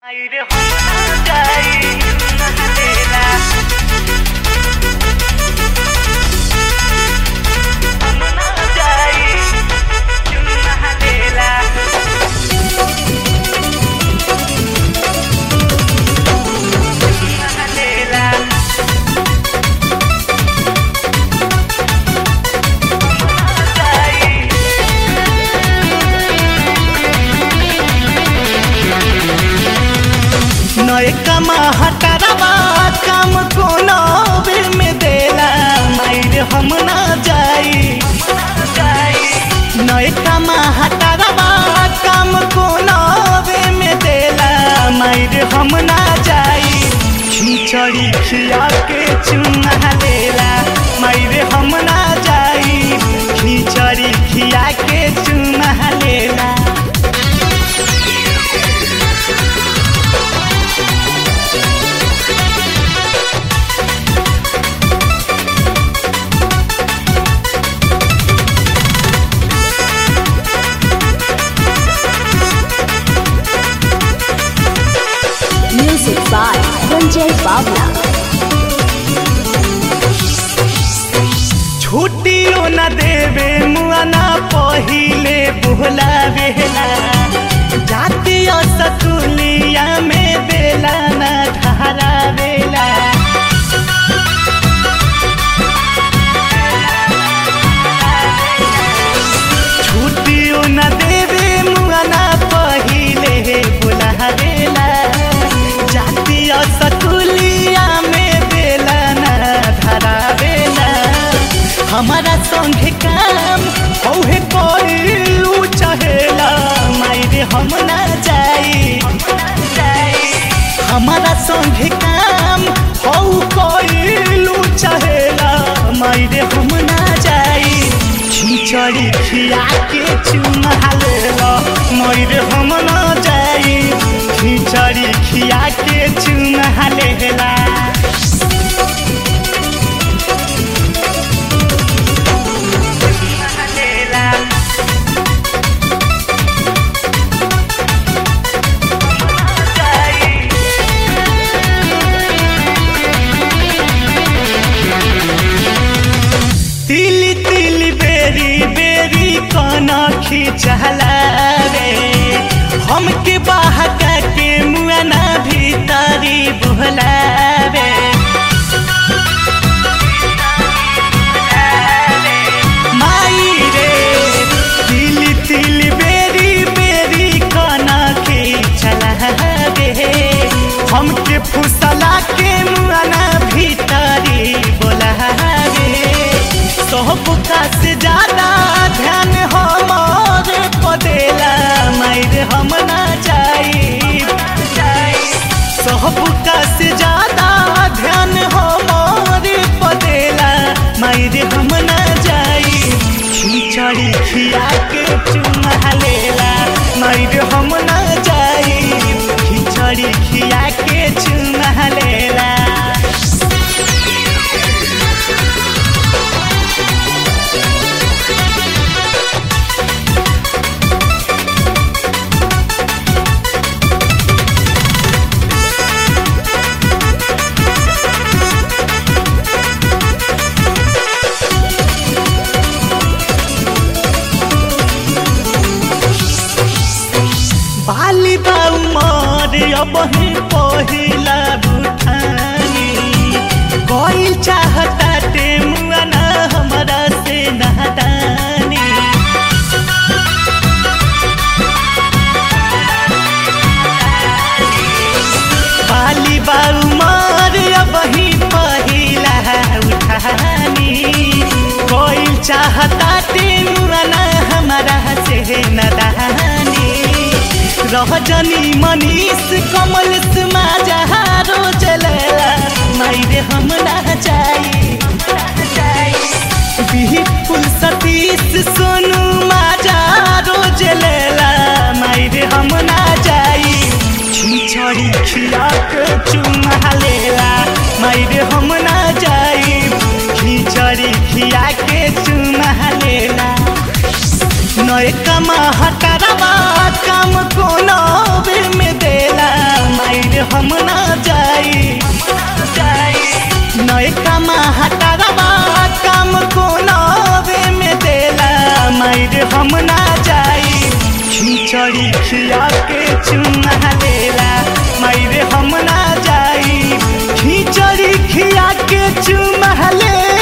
Aire Hyundai, una cadena. Hyundai, una cadena. Una cadena. Hyundai. नए कमा हटरवा काम कोनो बेर में देला मायर हम ना जाई नए कमा हटरवा काम कोनो बेर में देला मायर हम ना जाई खिचड़ी खिया के चुना लेला मायर हम ना जाई खिचड़ी खिया के चुना लेला Music by Ranjay Bawla. छुट्टियो न देवे मुआना पहिले बोलावेला जातीय सतुलिया में बेला न ठहरावेला छुट्टियो न देवे मुआना पहिले बोलावेला जातीय सतुलिया में बेला न धरावेला हमारा संगे काम औहे कोइलू चहेला मायरे हम ना जाई हमारा संगे काम हौ कोइलू चहेला मायरे हम ना जाई खिचड़ी खिया के चुमा लेला मायरे हम ना जाई खिचड़ी खिया के चुमा लेला Una cadena. Hyundai. तिली तिली बेरी बेरी कना खिचला रे हमके बहका के मुआना भीतरी बुहलावे माई रे तिली तिली बेरी बेरी कना खिचला रे हमके फुसला के मुआना भीतरी बोलावे सबका से ज्यादा ध्यान हमारे पदेला मायर हम ना जाई सबका से ज्यादा ध्यान हमारे पदेला मायर हम ना जाई खिचड़ी खिया के चुमा लेला मायर हम ना जाई खिचड़ी खिया के चुमा लेला बाली बाऊ मार अब ही पहिला बुठानी कोई चाहता ते मुआना हमरा से नहदानी बाली बाऊ मार अब ही पहिला उठानी कोई चाहता ते मुआना हमरा से नदानी रहजनी मनीष कमल समाजा रोज लेला मायरे हम ना जाई बिल्कुल सतीश सोनू माजा रोज लेला मायरे हम ना जाई खिचड़ी खिया के चुमा लेला मायरे हम ना जाई खिचड़ी खिया के चुमा लेला नए कमा हटरवा काम कोनो बेर में देला हम ना जाई नए कमा हटारवा काम कोनावे में देला मायर हम ना जाई खिचड़ी खिया के चुना लेला मायर हम ना जाई खिचड़ी खिया के चुमा लेला